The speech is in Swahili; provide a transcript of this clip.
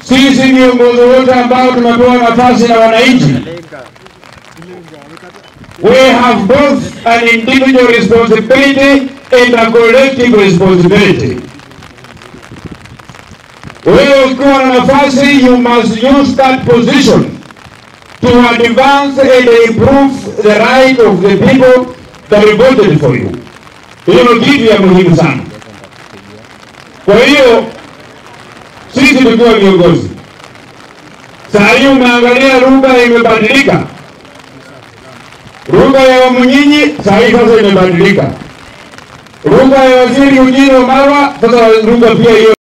Sisi viongozi wote ambao tumepewa nafasi na wananchi, we have both an individual responsibility and a collective responsibility. Wewe ukiwa na nafasi, you must use that position to advance and improve the right of the people that voted for you. Hiyo ndio kitu ya muhimu sana. Kwa hiyo sisi tukiwa viongozi, saa hii umeangalia lugha imebadilika. Lugha ya Wamunyinyi saa hii sasa imebadilika. Lugha ya waziri Eugene Wamalwa sasa lugha pia hiyo